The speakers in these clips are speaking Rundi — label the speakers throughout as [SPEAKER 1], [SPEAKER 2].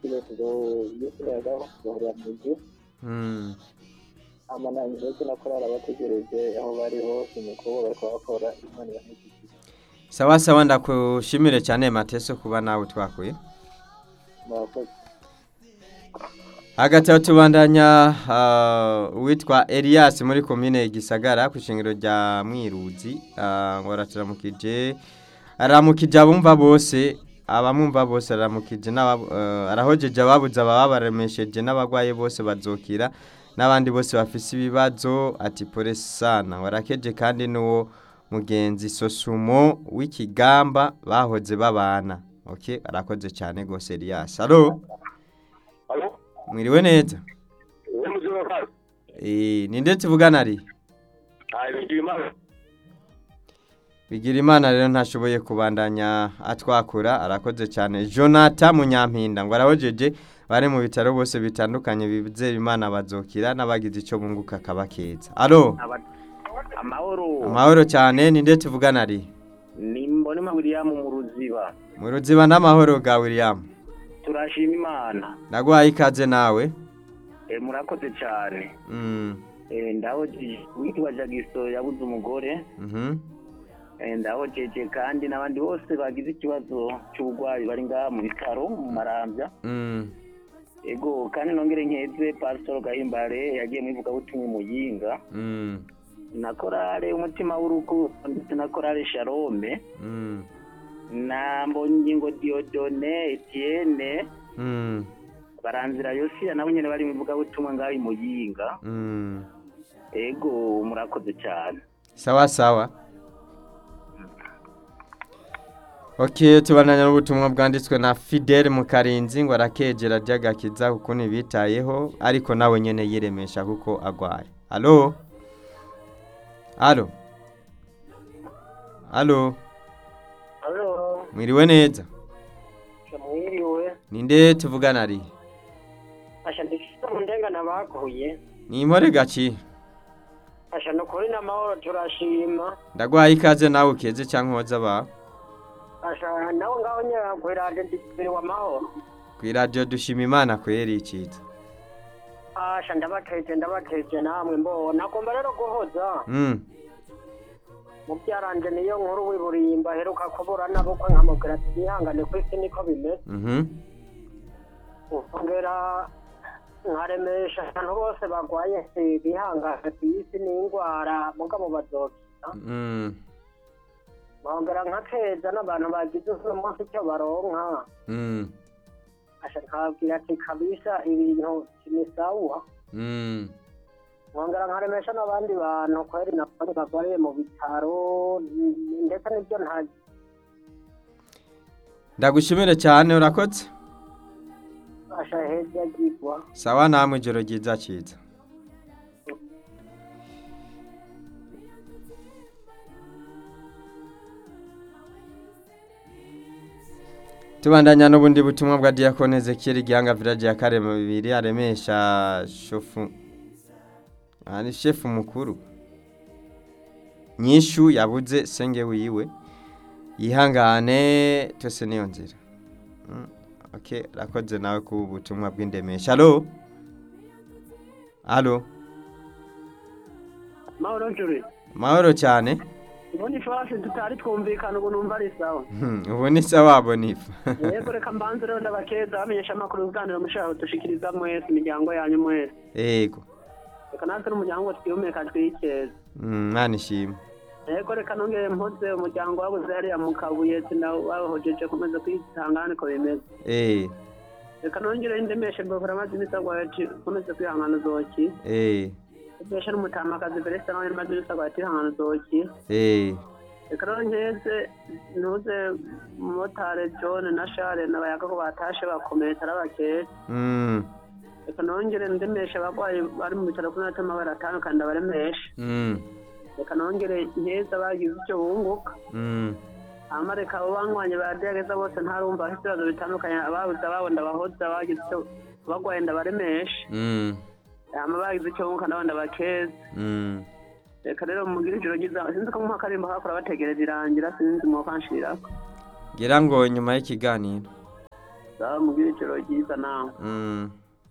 [SPEAKER 1] kirezo y'umuyaga bahurira mu nzu
[SPEAKER 2] Mm.
[SPEAKER 1] amanani ndetse na korali abategereje aho bari hose mu kubo bariko bakora imana ibahesheje
[SPEAKER 2] sawa sawa ndakushimire cyane mateso kuba nawe twakuye
[SPEAKER 1] murakoze
[SPEAKER 2] hagati aho tubandanya ah, uwitwa Elias muri komine Gisagara ku shingiro rya Mwiruzi ah, ngo araturamukije aramukije abumva bose abamumva bose aramukije n'aba- eh, arahojeje ababuze ababa baremesheje n'abagwaye bose bazokira n'abandi bose bafise ibibazo ati pore sana warakeje kandi n'uwo mugenzi sosumo w'ikigamba bahoze babana okay arakoze cyane gose Elias allo
[SPEAKER 3] Alo?
[SPEAKER 2] mwiriwe neza
[SPEAKER 3] Uwo muzima kazi?
[SPEAKER 2] Eh, ni ndetse tuvugana ari
[SPEAKER 3] Ah, bigira imana.
[SPEAKER 2] bigira imana rero ntashoboye kubandanya atwakura arakoze cyane jonathan munyampinda ngo arahojeje bari mu bitaro bose bitandukanye bizera imana bazokira n'abagize icyo bunguka akabakeza alo
[SPEAKER 4] amahoro
[SPEAKER 2] amahoro cyane ni ndetse tuvugana ari
[SPEAKER 4] ni mbonema william mu ruziba
[SPEAKER 2] mu ruziba n'amahoro ga william
[SPEAKER 4] turashima imana
[SPEAKER 2] ndaguhaye ikaze nawe
[SPEAKER 4] e, murakoze cyane
[SPEAKER 2] Mm,
[SPEAKER 4] e, ndahojeje witwa jagiso yabuze umugore
[SPEAKER 2] mhm,
[SPEAKER 4] e, ndahojeje kandi n'abandi bose bagize ikibazo cy'uburwayi bari ngaha mu bitaro mu marambya
[SPEAKER 2] mm,
[SPEAKER 4] ego kandi nongere nkeze pasitoro gahimbare yagiye mu ivugabutumwa muyinga
[SPEAKER 2] mm,
[SPEAKER 4] na korale umutima w'urukundo ndetse na korale sharome
[SPEAKER 2] mm,
[SPEAKER 4] na mbongingo diodone etienne
[SPEAKER 2] mm,
[SPEAKER 4] baranzira yosiya nabo nyene bari mu ivugabutumwa ngaho i muyinga
[SPEAKER 2] mm.
[SPEAKER 4] ego murakoze cyane
[SPEAKER 2] sawa sawa ok tubandanya n'ubutumwa bwanditswe na fidele mu karinzi ngo arakegera ry'agakiza kuko ntibitayeho ariko nawe nyine yiremesha kuko agwaye alo alo alo
[SPEAKER 1] alo
[SPEAKER 2] mwiriwe neza
[SPEAKER 1] mwiriwe
[SPEAKER 2] ninde tuvugana ari
[SPEAKER 1] asha ndifite mu ndengana baguye
[SPEAKER 2] ni impore gaki
[SPEAKER 1] asha ni ukuri n'amahoro turashima
[SPEAKER 2] ndaguhaye ikaze nawe ukeze cyangwa woza abawe
[SPEAKER 1] asha nawe ngaho nyine kwirade ndikubiri w'amahoro
[SPEAKER 2] ku iradiyo dushima imana kweri icitse
[SPEAKER 1] asha ndabakeje ndabakeje namwe mbona agomba rero guhoza
[SPEAKER 2] mm.
[SPEAKER 1] mu byaranje niyo nkuru w'iburimba aheruka kubura nabukwe nkamubwira ati yihangane ku isi niko bimeze
[SPEAKER 2] mhm
[SPEAKER 1] ongera nkaremesha abantu bose bagwaye bihangane ku isi n'indwara mugabo bazokira
[SPEAKER 2] mm.
[SPEAKER 1] nkongera nkakeza n'abantu bagize uno munsi icyo baronka
[SPEAKER 2] mm.
[SPEAKER 1] asha nkababwira ati kabisa ibintu ni sawa
[SPEAKER 2] mm.
[SPEAKER 1] nkongera nkaremesha n'abandi bantu kweri nabone bagwariye mu bitaro n- ndetse n'ibyo nta
[SPEAKER 2] ndagushimire cyane urakoze
[SPEAKER 1] asha heza agirwa
[SPEAKER 2] sawa namwe ijoro ryiza cyiza tubandanya n'ubundi butumwa bwa diakone zekiri gihanga village ya karema bibiri aremesha shofu ari shefu mukuru nyishu yabuze senge wiwe yihangane tose niyo nzira Mm, okay rakoze nawe ku butumwa bw'indemesha alo alo
[SPEAKER 1] mahoro njuri
[SPEAKER 2] mahoro cyane
[SPEAKER 1] ubundi ifasi tutari twumvikana ubu numva ari sawa
[SPEAKER 2] Hmm, ubu ni sawa bonifa
[SPEAKER 1] yego reka mbanze rero ndabakeza bamenyesha amakuru ibiganiro mushaka dushikiriza mwese imiryango yanyu mwese
[SPEAKER 2] yego
[SPEAKER 1] reka natwe n'umuryango wose twihumeka twikeza
[SPEAKER 2] Mm, mwana ishimwe
[SPEAKER 1] yego reka nongere mpoze umuryango wabuze hariya mu kabuye sinawahojeje kumeza kwihangana niko bimeze
[SPEAKER 2] eh
[SPEAKER 1] reka nongere ndemeshe mbavura amazi n'isagwa ati komeze kwihangana uzoki
[SPEAKER 2] eh
[SPEAKER 1] ndemeshe n'umutamakazi Felix nawe amazi n'isagwa ati ihangana uzoki
[SPEAKER 2] eh
[SPEAKER 1] reka rero nkeze ntuze motare John na Charles n'abayaga ko batashe bakomeye tarabakeye
[SPEAKER 2] mm
[SPEAKER 1] reka nongere ndemeshe abagwayi bari mu bitaro kuri natama baratandukanye ndabaremeshe
[SPEAKER 2] mm
[SPEAKER 1] reka nongere nkeza bagize icyo bunguka
[SPEAKER 2] mm
[SPEAKER 1] hama reka abo banywanye baragerageza bose ntarumva bafite ibibazo bitandukanye ababuze ababo ndabahoza bagize icyo bagwaye ndabaremeshe
[SPEAKER 2] mm
[SPEAKER 1] hama bagize icyo bunguka nabo ndabakeza
[SPEAKER 2] mm
[SPEAKER 1] reka rero mugire ijoro ryiza sinzi ko mu karimbo kakora bategereza irangira sinzi mwokanshirako
[SPEAKER 2] ngira ngo nyuma y'ikiganiro
[SPEAKER 1] sawa mugire ijoro ryiza nawe
[SPEAKER 2] Mm.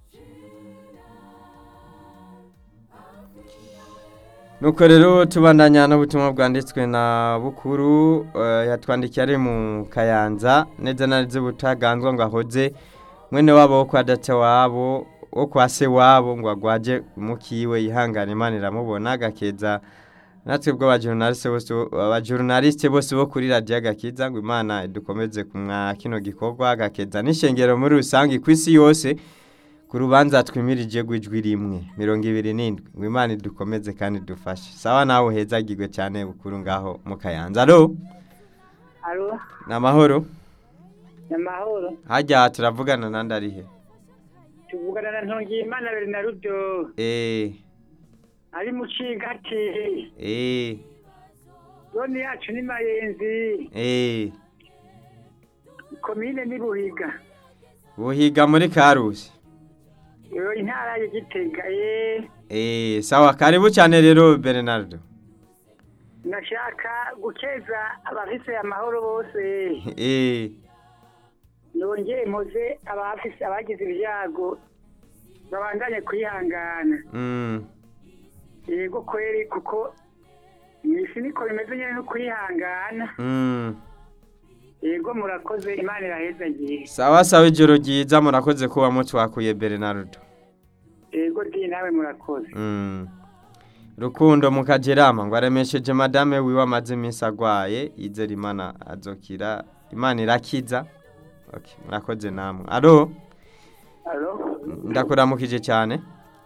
[SPEAKER 2] nuko rero tubandanya n'ubutumwa bwanditswe na bukuru eh, yatwandikiye ari mu kayanza neza na neza butaganzwa ngo ahoze mwene wabo wo kwa data wabo wo kwa se wabo ngo agwaje mukiwe yihangane imana iramubona agakeza natwe bwo abajurnaliste bose abajurnaliste bose bo kuri radio agakiza ngo imana dukomeze kumwa kino gikorwa agakeza n'ishengero muri rusange ku isi yose ku rubanza twimirije rw'ijwi rimwe mirongo ibiri n'indwi ngo imana idukomeze kandi dufashe sawa nawe hezagirwe cyane bukuru ngaho mu kayanza alo
[SPEAKER 1] alo
[SPEAKER 2] ni amahoro
[SPEAKER 1] ni amahoro
[SPEAKER 2] hajya turavugana nandi arihe
[SPEAKER 1] tuvugana na ntongiyimana bernardo
[SPEAKER 2] eee
[SPEAKER 1] ari mu cigati
[SPEAKER 2] eee
[SPEAKER 1] zone yacu ni mayenzi
[SPEAKER 2] eee
[SPEAKER 1] komine ni buhiga
[SPEAKER 2] buhiga muri karusi
[SPEAKER 1] iyo intara ya gitega ye
[SPEAKER 2] eee sawa karibu cyane rero bernardo
[SPEAKER 1] nashaka gukeza abafise amahoro bose
[SPEAKER 2] eee
[SPEAKER 1] nongeye mpoze abafise abagize ibyago babandanye kwihangana
[SPEAKER 2] mm
[SPEAKER 1] yego kweri kuko mwisi niko bimeze nyine no kwihangana
[SPEAKER 2] mm
[SPEAKER 1] yego murakoze imana irahezagiye
[SPEAKER 2] sawa sawa ijoro ryiza murakoze kuba mutwakuye bernardo
[SPEAKER 1] yego di nawe murakoze
[SPEAKER 2] Mm. rukundo mukagerama ngo aremesheje madame wiwe amaze iminsi agwaye yizera imana azokira imana irakiza okay. murakoze namwe alo
[SPEAKER 1] alo
[SPEAKER 2] ndakuramukije cyane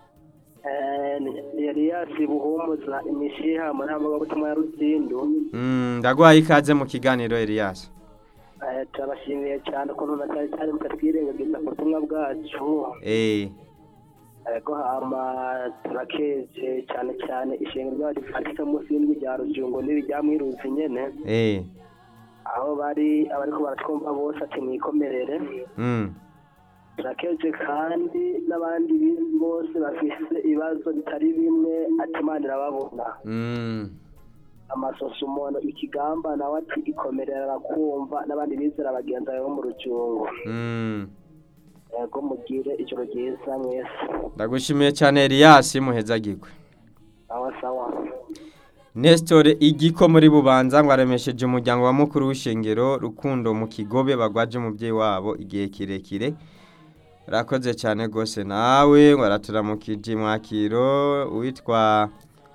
[SPEAKER 4] yari yasi buhumuza imishiha mu ntambwe y'ubutumwa ya ruzindu
[SPEAKER 2] mm, ndagwaye ikaze mu kiganiro Elias
[SPEAKER 4] Eh, turabashimiye cyane ukuntu na cyane cyane mukatwirengagiza ku butumwa bwacu
[SPEAKER 2] eh
[SPEAKER 4] ariko hama turakeje cyane cyane ishenga ryacu ryanditse munsi y'indwi rya rujungo n'ibijya mwiruzi nyene
[SPEAKER 2] eh
[SPEAKER 4] aho bari abariko baratwumva bose ati mwikomerere
[SPEAKER 2] mm.
[SPEAKER 4] turakeje kandi n'abandi bi- bose bafise ibibazo bitari bimwe ati imana irababona
[SPEAKER 2] Mm.
[SPEAKER 4] amasoso umuntu ikigamba nawe ati ikomerera arakumva n'abandi bizera bagenzi bawe bo mu rujungo
[SPEAKER 2] Mm.
[SPEAKER 4] yego mugire ijoro ryiza mwese
[SPEAKER 2] ndagushimiye cyane Elias muhezagirwe
[SPEAKER 4] sawa sawa
[SPEAKER 2] Nestor igiko muri bubanza ngo aremesheje umuryango wa mukuru w'ishengero rukundo mu kigobe bagwaje umubyeyi wabo igihe kirekire rakoze cyane rwose nawe ngo araturamukije mwakiro witwa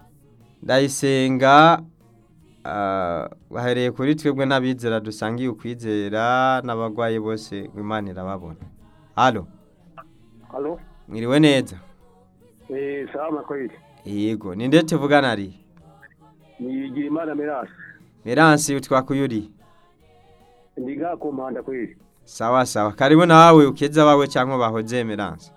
[SPEAKER 2] ndayisenga ah, bahereye kuri twebwe n'abizera dusangiye ukwizera n'abagwayi bose ngo imana irababona halo
[SPEAKER 3] Halo?
[SPEAKER 2] mwiriwe neza
[SPEAKER 3] Eh, salama kweli.
[SPEAKER 2] yego ni nde tuvugana ari
[SPEAKER 3] Nigira imana Mirasi.
[SPEAKER 2] meransi twakuyuriye
[SPEAKER 3] Ndiga ku mpanda kweli.
[SPEAKER 2] sawa sawa karibu nawe ukeza bawe cyangwa bahoze emeranse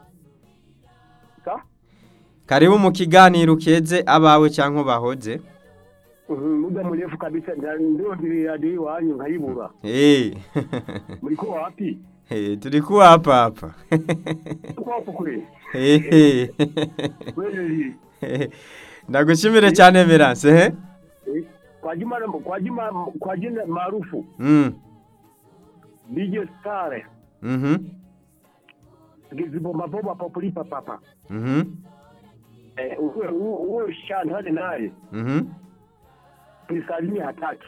[SPEAKER 3] Sa?
[SPEAKER 2] karibu mu kiganiro ukeze abawe cyangwa bahoze
[SPEAKER 3] Mhm, muda mrefu kabisa nda- ndio ndiri hadi wanyu nkayibura.
[SPEAKER 2] Eh.
[SPEAKER 3] Mliko wapi?
[SPEAKER 2] Eh, turi kuwa hapa hapa
[SPEAKER 3] Tuko hapo kweli.
[SPEAKER 2] Eh.
[SPEAKER 3] Kweli.
[SPEAKER 2] ndagushimire cyane emeranse he
[SPEAKER 3] Eh, Kwa jina kwa jina kwa jina maarufu
[SPEAKER 2] Mm.
[SPEAKER 3] DJ Star.
[SPEAKER 2] Mhm.
[SPEAKER 3] Gizibomba bomba populipa papa.
[SPEAKER 2] Mhm.
[SPEAKER 3] Eh, uwe uwe shantane naye.
[SPEAKER 2] Mhm.
[SPEAKER 3] Nisalimie hataki.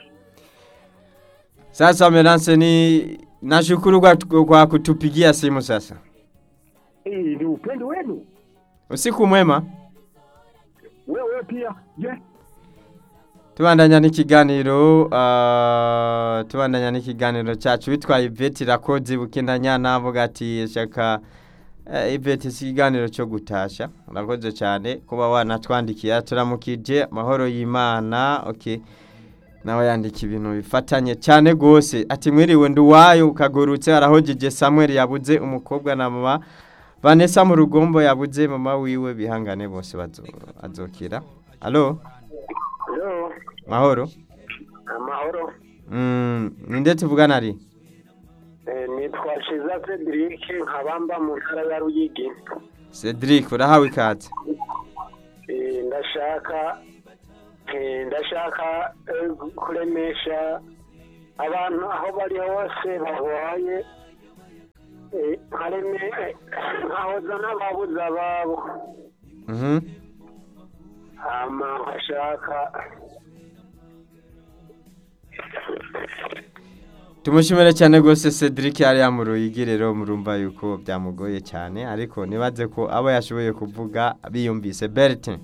[SPEAKER 2] Sasa emeranse ni nashukuru kwa, kwa kutupigia simu sasa
[SPEAKER 3] Eh, ni upendo wenu.
[SPEAKER 2] usiku mwema
[SPEAKER 3] Wewe pia. Je?
[SPEAKER 2] tubandanya n'ikiganiro uh, tubandanya n'ikiganiro cyacu witwa Yvette Rakoze Bukindanyana avuga ati shaka uh, Yvette si ikiganiro cyo gutasha urakoze cyane kuba wanatwandikiye turamukije amahoro y'Imana okay nawe yandika ibintu bifatanye cyane gose ati mwiriwe nduwayo ukagurutse arahojeje Samuel yabuze umukobwa na mama Vanessa mu rugombo yabuze mama wiwe bihangane bose bazo azokira allo
[SPEAKER 3] Yo,
[SPEAKER 2] mahoro
[SPEAKER 3] amahoro.
[SPEAKER 2] Mm, ninde tuvugana ari?
[SPEAKER 3] Eh, nitwa Shiza Cedric nkabamba mu ntara ya Ruyigi.
[SPEAKER 2] Cedric urahawe ikaze.
[SPEAKER 3] Eh, ndashaka eh, ndashaka eh, kuremesha abantu aho bari hose barwaye nkareme nkahoza n'ababuze ababo
[SPEAKER 2] Mhm.
[SPEAKER 3] hama nkashaka
[SPEAKER 2] tumushimire cyane rwose cedric yari mu ruyigi rero murumva yuko byamugoye cyane ariko nibaze ko abo yashoboye kuvuga biyumvise bertin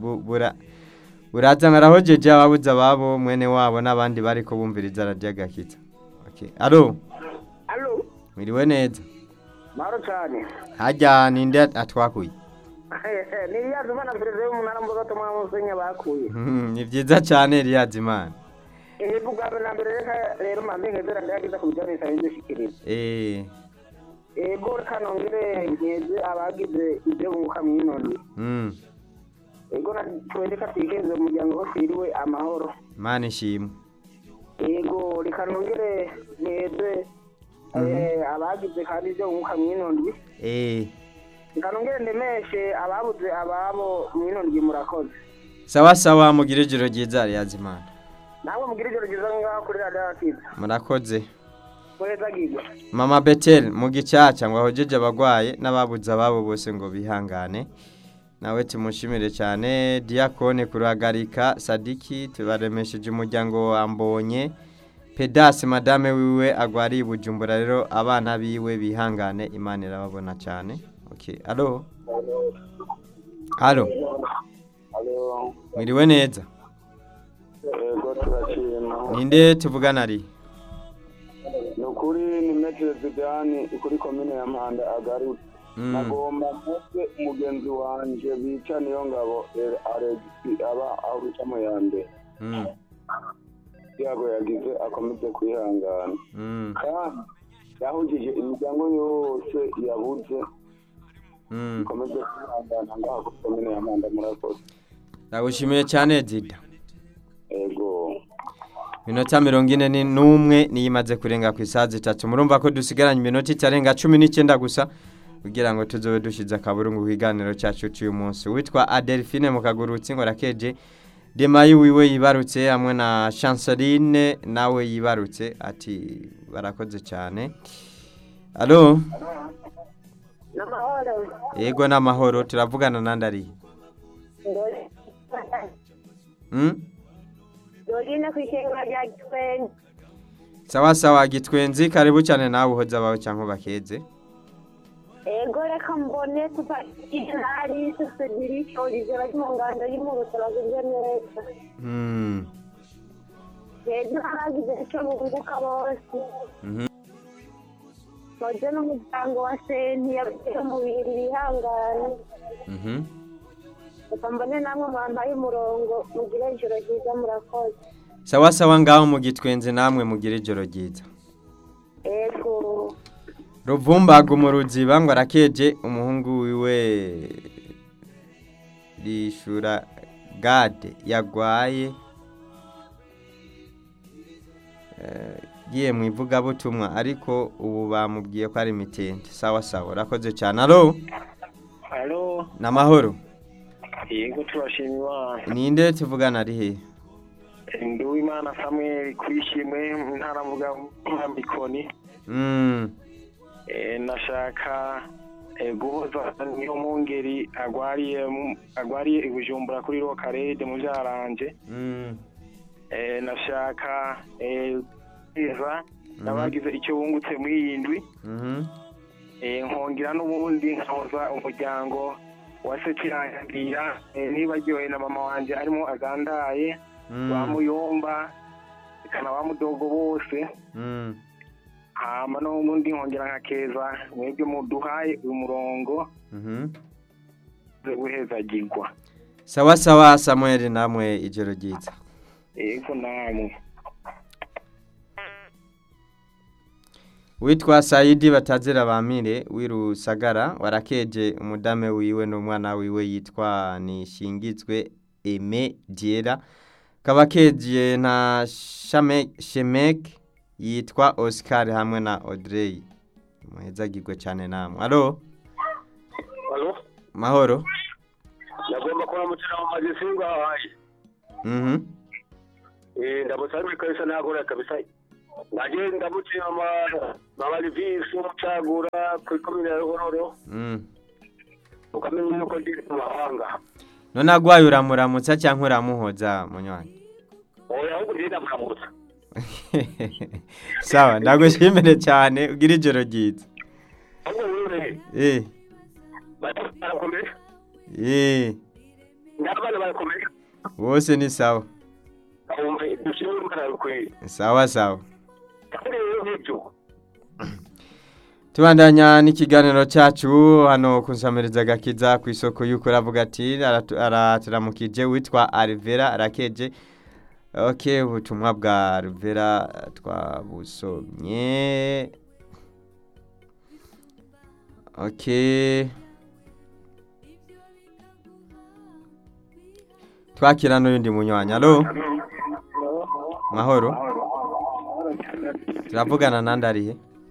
[SPEAKER 2] buraza nkarahojeje ababuze ababo mwene wabo n'abandi bari ko bumviriza radiyo agakitsa Okay. alo
[SPEAKER 4] alo
[SPEAKER 2] mwiriwe neza
[SPEAKER 4] mahoro cyane
[SPEAKER 2] hajya ninde atwakuye
[SPEAKER 4] ni iriya zuma na perezida w'umunara mbuga tumwa musenya bakuye
[SPEAKER 2] Mhm, ni byiza cyane riyazimana
[SPEAKER 4] iyi bwa mbere na mbere reka rero mpambe nkezera ndayagiza ku bijyanye n'isaba y'idushyikiriza
[SPEAKER 2] eee
[SPEAKER 4] ego reka nongere nkeze abagize ibyo bunguka mu inoni
[SPEAKER 2] mm,
[SPEAKER 4] ego na twendeka twikeze umuryango wo twiriwe amahoro
[SPEAKER 2] mana ishimwe
[SPEAKER 4] ego reka nongere nkeze eh, abagize kandi ibyo bunguka mu inoni
[SPEAKER 2] eee
[SPEAKER 4] reka nongere ndemeshe ababuze ababo mu inoni murakoze
[SPEAKER 2] sawa sawa mugire ijoro ryiza riyazimana
[SPEAKER 4] namwe mugire ijoro ryiza ngaho kuri radiyo yakiza
[SPEAKER 2] murakoze
[SPEAKER 4] muheza gigwa
[SPEAKER 2] mama betel mu gicaca ngo ahojeje abagwaye n'ababuze ababo bose ngo bihangane nawe tumushimire cyane diakone kuruhagarika sadiki tubaremesheje umuryango wa mbonye pedasi madame wiwe agwariye i bujumbura rero abana biwe bihangane imana irababona cyane okay alo alo
[SPEAKER 3] alo
[SPEAKER 2] mwiriwe neza
[SPEAKER 3] ego turashima
[SPEAKER 2] ninde tuvugana ari
[SPEAKER 3] ni ukuri ni metero zidani kuri komine ya mpanda agarutse
[SPEAKER 2] Mm,
[SPEAKER 3] nagomba mutwe umugenzi wanje bica niyo ngabo aregisi aba arucamo ya mbere
[SPEAKER 2] mm,
[SPEAKER 3] yago yagize akomeze kwihangana
[SPEAKER 2] mm,
[SPEAKER 3] kandi yahujije imiryango yose yabuze
[SPEAKER 2] mm.
[SPEAKER 3] ikomeze kwihangana ngaho kuri komine ya mpanda murakoze
[SPEAKER 2] ndagushimiye cyane dida
[SPEAKER 3] ego
[SPEAKER 2] minota mirongo ine ni- n'umwe niyo imaze kurenga ku isaha zitatu murumva ko dusigaranye iminota itarenga cumi n'icyenda gusa kugira ngo tuzobe dushyize akaburungu ku kiganiro cyacu cy'uyu munsi witwa adelphine mu kagurutsi ngo rakeje demayi wiwe yibarutse hamwe na chanceline nawe yibarutse ati barakoze cyane alo
[SPEAKER 1] n'amahoro
[SPEAKER 2] yego n'amahoro turavugana nandi ari hmm?
[SPEAKER 1] dorine ku ishyingiro rya gitwenzi
[SPEAKER 2] sawa sawa gitwenzi karibu cyane nawe uhoze abawe cyangwa bakeze
[SPEAKER 1] ego reka mbone tupakinari susedirike olivier bari mu ngando y'imurutse bageze neza
[SPEAKER 2] hmm.
[SPEAKER 1] hejuru haragize icyo bunguka bose
[SPEAKER 2] Mhm.
[SPEAKER 1] moze n'umuryango wa senti yabuze umubiri bihangane
[SPEAKER 2] Mhm.
[SPEAKER 1] reka mbone namwe mwambaye umurongo mugire ijoro ryiza murakoze
[SPEAKER 2] sawa sawa ngaho mu gitwenzi namwe mugire ijoro ryiza
[SPEAKER 1] ego
[SPEAKER 2] ruvumbaga umuruziba ngo arakeje umuhungu wiwe rishura gade yagwaye Eh, giye mu ivugabutumwa ariko ubu bamubwiye ko ari mitende sawa sawa urakoze cyane alo
[SPEAKER 3] alo
[SPEAKER 2] n'amahoro
[SPEAKER 3] yego turashima imana
[SPEAKER 2] ninde tuvugana ari hehe
[SPEAKER 3] nduwimana samuel kwishimwe mu ntara mvuga nka mikoni
[SPEAKER 2] Mm,
[SPEAKER 3] Eh, nashaka eh, guhoza niyo mungeri agwariye mu- agwariye i bujumbura kuri rokarede mu byaranje
[SPEAKER 2] mm,
[SPEAKER 3] Eh, nashaka eh, kweza n'abagize icyo bungutse muri iyi ndwi
[SPEAKER 2] mhm,
[SPEAKER 3] Eh, nkongera n'ubundi nkoza umuryango wa sekirangira nibaryohe na mama wanje arimo agandaye
[SPEAKER 2] mm,
[SPEAKER 3] bamuyomba ikana bamudogo bose
[SPEAKER 2] mm.
[SPEAKER 3] hama n'ubundi nkongera nkakeza mwebwe muduhaye uyu murongo
[SPEAKER 2] Mhm.
[SPEAKER 3] guhezagirwa
[SPEAKER 2] sawa sawa samuel namwe ijoro ryiza
[SPEAKER 3] yego namwe
[SPEAKER 2] witwa sayidi batazira bamire w'irusagara warakeje umudame wiwe n'umwana wiwe yitwa nishingizwe eme diera kaba kejiye na Shame- shemek yitwa oscar hamwe na audrey muhezagirwe cyane namwe alo
[SPEAKER 3] alo
[SPEAKER 2] mahoro
[SPEAKER 3] nagomba kuramukira mu magisinga hahaye
[SPEAKER 2] mhm
[SPEAKER 3] ndabutsa ari kabisa nagora kabisa
[SPEAKER 4] ngagenda mutima mama livisi umucagura kuri komine ya ruhororo
[SPEAKER 2] Mm.
[SPEAKER 4] ukamenya yuko ndi mu mahanga
[SPEAKER 2] none agwaye uramuramutsa cyangwa uramuhoza munywanyi
[SPEAKER 4] oya ahubwo ndi ndamuramutsa
[SPEAKER 2] sawa ndagushimire cyane ugira ijoro ryiza
[SPEAKER 4] ahubwo wewe
[SPEAKER 2] eh
[SPEAKER 4] barakomeye
[SPEAKER 2] eh
[SPEAKER 4] n'abana barakomeye
[SPEAKER 2] bose ni sawa
[SPEAKER 4] wumve dushimire umwana bikwiye
[SPEAKER 2] sawa sawa
[SPEAKER 4] kandi rero nk'ibyo
[SPEAKER 2] tubandanya n'ikiganiro cyacu hano ku nsamiriza gakiza ku isoko y'uko aravuga ati aratu- araturamukije witwa Alvera arakeje ok ubutumwa bwa Alvera twabusomye ok twakira n'undi munywanyi alo mahoro turavugana nandi arihe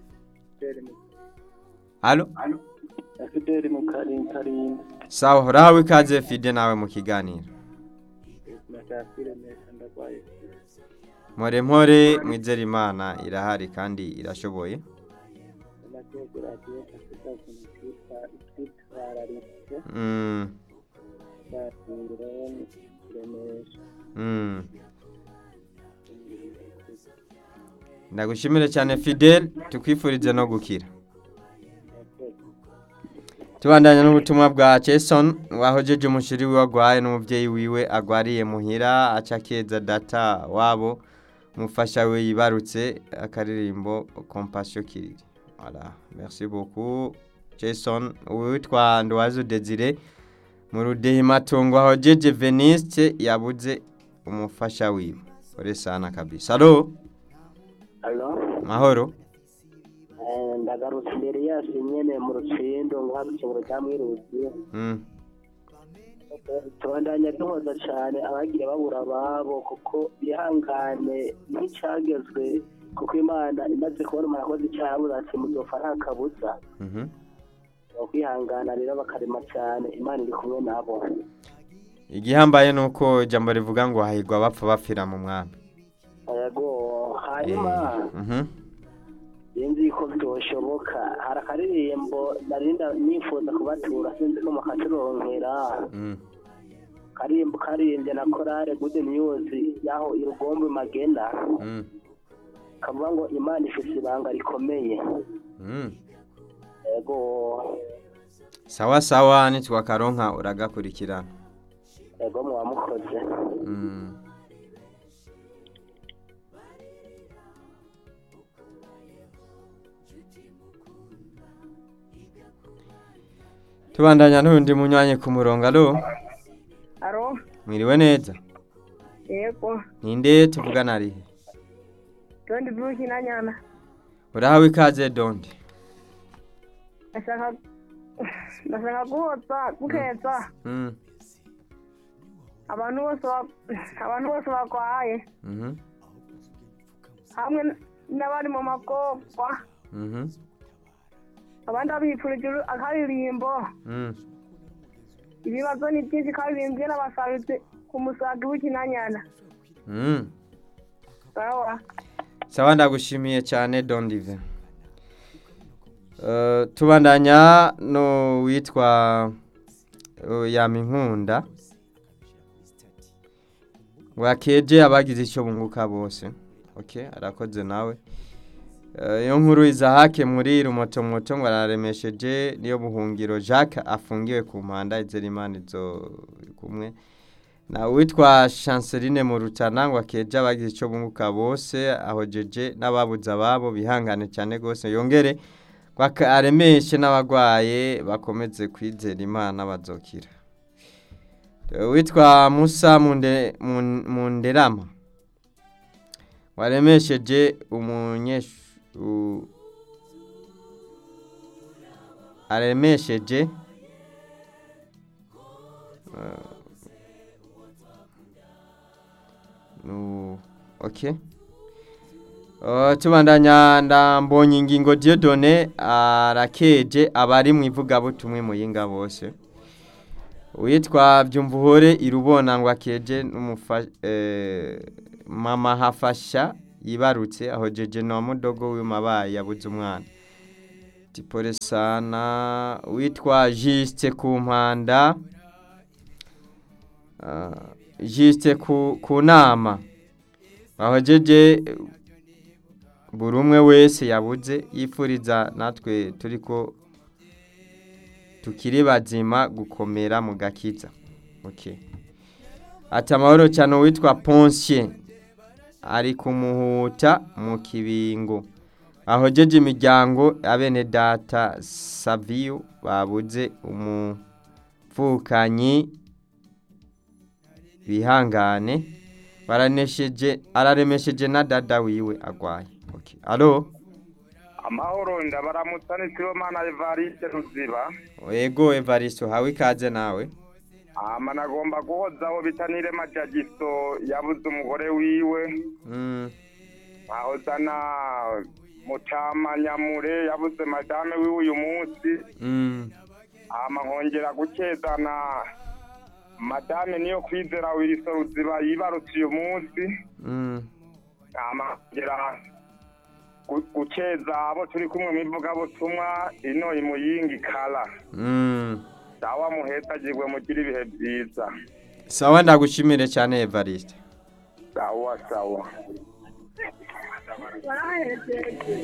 [SPEAKER 2] alo
[SPEAKER 4] fideli mu karinkarinda
[SPEAKER 2] sawa urahawe ikaze fide nawe mu kiganiro
[SPEAKER 4] nashakire neza ndagwaye
[SPEAKER 2] mpore mpore mwizere imana irahari kandi irashoboye
[SPEAKER 4] amategeko radiyo afite ukuntu twitwa twitwararitse
[SPEAKER 2] Mm,
[SPEAKER 4] twatungura kuremesha
[SPEAKER 2] mm. ndagushimire cyane fidel tukwifurize no gukira tubandanya n'ubutumwa bwa jason wahojeje umushiri wiwe agwaye n'umubyeyi wiwe agwariye muhira aca akeza data wabo umufasha we yibarutse akaririmbo compassion kiriri voilà merci beaucoup jason witwa nduwazo desire mu rudehimatungo ahojeje veniste yabuze umufasha wiwe ore sana kabisa alo
[SPEAKER 4] alo
[SPEAKER 2] mahoro
[SPEAKER 4] ndagarutse imbere yacu nyene mu rucindo ngo habe ikiburo cya mwiruzi
[SPEAKER 2] mm.
[SPEAKER 4] tubandanya duhoza cyane abagiye babura ababo kuko bihangane nk'icyagezwe kuko imana imaze kubona umuntu akoze icyaha abuze ati muzopfa nta kabuza
[SPEAKER 2] mhm
[SPEAKER 4] kwihangana rero bakarema cyane imana iri kumwe nabo
[SPEAKER 2] igihambaye ni uko ijambo rivuga ngo hahirwa bapfa bapfira mu mwami
[SPEAKER 4] yego hanyuma
[SPEAKER 2] Eh, mhm.
[SPEAKER 4] sinzi ko byoshoboka hari akaririmbo narinda nifuza kubatura sinzi ko mukaturonkera
[SPEAKER 2] Mm.
[SPEAKER 4] karimbo karimbye na korale good news yaho irugombe magena
[SPEAKER 2] Mm.
[SPEAKER 4] kavuga ngo imana ifite ibanga rikomeye
[SPEAKER 2] Mm.
[SPEAKER 4] yego
[SPEAKER 2] sawa sawa nitwakaronka uragakurikirana
[SPEAKER 4] yego mwamukoze
[SPEAKER 2] Mm. tubandanya n'undi munywanyi ku murongo alo
[SPEAKER 1] aro
[SPEAKER 2] mwiriwe neza
[SPEAKER 1] yego
[SPEAKER 2] ninde tuvugana arihe
[SPEAKER 1] dondi vuki na nyana
[SPEAKER 2] urahawe ikaze dondi
[SPEAKER 1] ndashaka ndashaka guhoza gukeza
[SPEAKER 2] Mm.
[SPEAKER 1] abantu bose ba- abantu bose barwaye
[SPEAKER 2] Mhm.
[SPEAKER 1] hamwe n'abari mu magorwa
[SPEAKER 2] Mhm.
[SPEAKER 1] abandi abifurije uru- akaririmbo
[SPEAKER 2] Mm.
[SPEAKER 1] ibibazo ni byinshi karirimbye n'abasaruzi ku musaga w'ikinanyana
[SPEAKER 2] Mm.
[SPEAKER 1] sawa
[SPEAKER 2] sawa ndagushimiye cyane dondive uh, tubandanya no witwa uh, yaminkunda wakeje abagize icyo bunguka bose okay arakoze nawe Uh, iyo nkuru izahake muri rumotomoto ngo araremesheje niyo buhungiro jacques afungiwe ku mpanda izerimana izo kumwe na witwa chanceline mu rutana ngo akeje abagize icyo bunguka bose ahojeje n'ababuze ababo bihangane cyane rwose yongere ngo aka- aremeshe n'abarwaye bakomeze kwizera imana bazokira Eh, witwa musa Munde- Mun- munderama waremesheje umunyeshu u- aremesheje Nu okay. Uh, tubandanya ndambonye ingingo Dieudonné arakeje abari mu ivugabutumwe mu yinga bose. Witwa Byumvuhore irubona ngo akeje n'umufa eh, mama hafasha yibarutse ahojeje na mudogo w'amabaye yabuze umwana tipore sana witwa Juste ku mpanda ah, Juste ku ku nama ahojeje buri umwe wese yabuze yifuriza natwe turiko tukiri bazima gukomera mu gakiza okay ati amahoro cyane witwa Ponsier ari kumuhuta mu kibingo ahojeje imiryango abene data Savio babuze umuvukanyi bihangane baranesheje araremesheje na dada wiwe agwaye okay alo
[SPEAKER 3] amahoro ndabaramutsa ni sibomana evariste ruziba
[SPEAKER 2] ego Evaristo hawe ikaze nawe
[SPEAKER 3] ama nagomba guhozaho bita nirema jagiso yabuze umugore wiwe
[SPEAKER 2] mm.
[SPEAKER 3] ahoza na mutama nyamure yabuze madame wiwe uyu munsi
[SPEAKER 2] Mm.
[SPEAKER 3] ama nkongera gukezana madame niyo kwizera wiriso ruziba yibarutse uyu munsi
[SPEAKER 2] Mm.
[SPEAKER 3] ama nkongera gu- gukeza abo turi kumwe mu ivugabutumwa ino imuyingi kala
[SPEAKER 2] Mm.
[SPEAKER 3] sawa muhetagirwe mugire ibihe byiza
[SPEAKER 2] sawa ndagushimire cyane Evariste
[SPEAKER 3] sawa sawa